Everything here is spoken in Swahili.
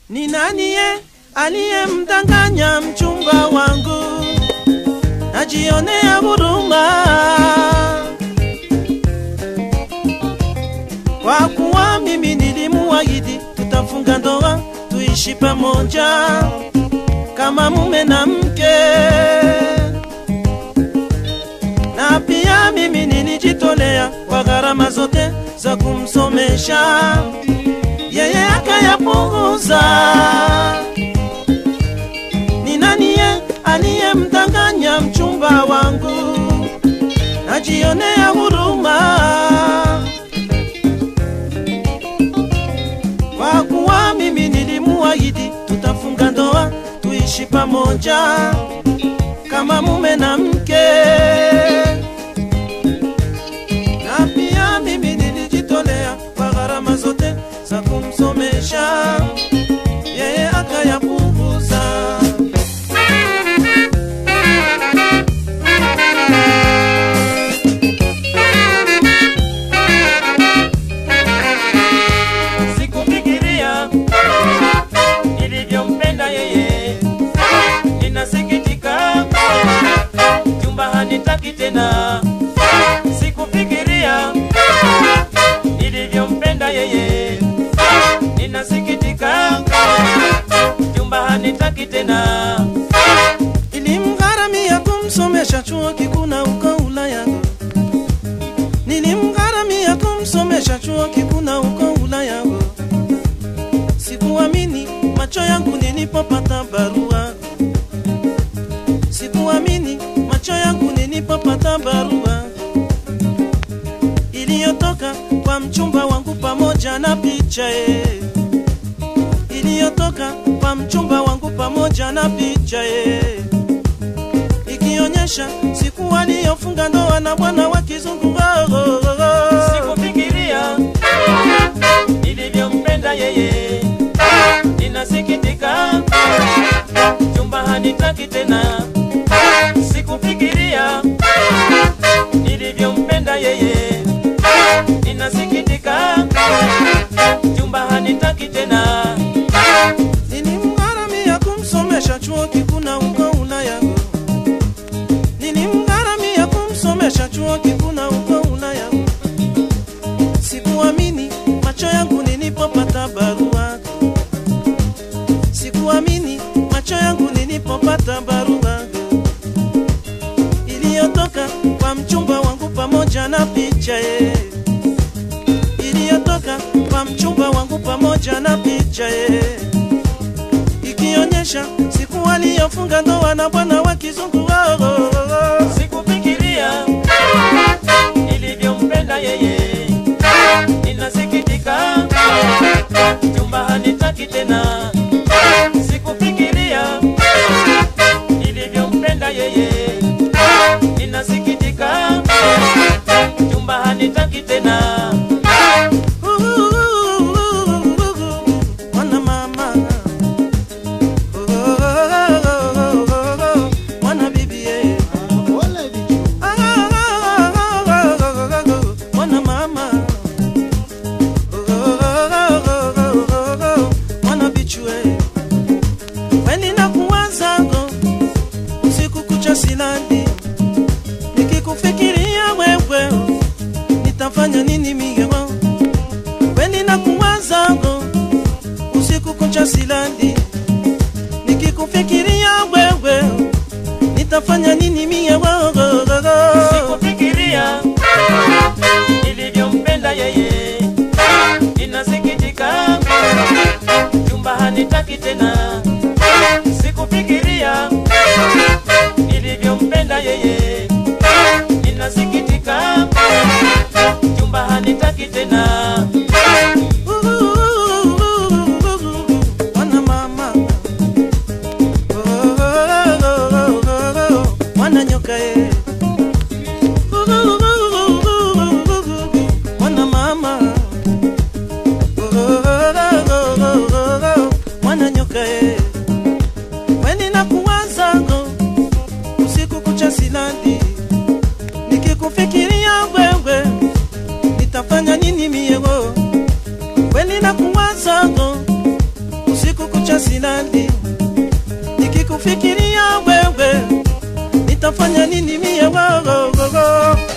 Ni naniye aliyemdanganya mchumba wangu? Najionea huruma kwa kuwa mimi nilimuahidi tutafunga ndoa tuishi pamoja kama mume na mke, na pia mimi nilijitolea kwa gharama zote za kumsomesha yeye akayapunguza. Ni naniye aliyemdanganya mchumba wangu? Najionea huruma kwa kuwa mimi nilimuahidi tutafunga ndoa tuishi pamoja kama mume na mke, na pia mimi nilijitolea kwa gharama zote za kumsomesha yeye akayapunguza. Sikufikiria nilivyompenda yeye, ninasikitika, chumba hanitaki tena. Sikufikiria nilivyompenda yeye, ninasikitika, chumba hanitaki tena. Nilimgharamia kumsomesha chuo kikuu na uko Ulaya, nilimgharamia kumsomesha chuo kikuu na uko Ulaya. Sikuamini macho yangu nilipopata barua, sikuamini macho yangu nilipopata barua iliyotoka kwa mchumba wangu pamoja na picha ye, iliyotoka kwa mchumba wangu pamoja na picha ye ikionyesha siku aliyofunga ndoa na bwana wa kizungu. Oh, oh, oh, oh. Sikufikiria nilivyompenda yeye, ninasikitika, chumba hanitaki tena. Sikufikiria nilivyompenda yeye, ninasikitika, chumba hanitaki tena. Nilimgharamia kumsomesha chuo kikuu na uko Ulaya, nilimgharamia kumsomesha chuo kikuu na uko Ulaya. Sikuamini macho yangu nilipopata barua, sikuamini macho yangu nilipopata barua iliyotoka kwa mchumba wangu pamoja na picha ye, iliyotoka kwa mchumba wangu pamoja na picha ye ikionyesha siku aliyofunga ndoa na bwana wa kizungu. Oh, oh, oh, oh. Sikufikiria nilivyompenda yeye, ninasikitika, chumba hanitaki tena. Sikufikiria nilivyompenda yeye, ninasikitika, chumba hanitaki tena. Mwana mama Oh, oh, oh, oh, oh, oh. mwana bibi ye. Ah, ah, ah, ah, ah, ah, ah, mwana mama Oh, oh, oh, oh, oh, oh, oh. mwana bichwe weni na kuwazango usiku kucha silandi nikikufikiria wewe nitafanya nini migeo weni na kuwazango usiku kucha silandi nikikufikiria wewe nitafanya nini mie Sikufikiria nilivyompenda yeye, ninasikitika, chumba hanitaki tena. Sikufikiria nilivyompenda yeye, ninasikitika, chumba hanitaki tena. mwana mama mwana nyoka ye mwana mama mwana nyoka ye usiku kucha silali nikikufikiria wewe nitafanya nini mie wogogogo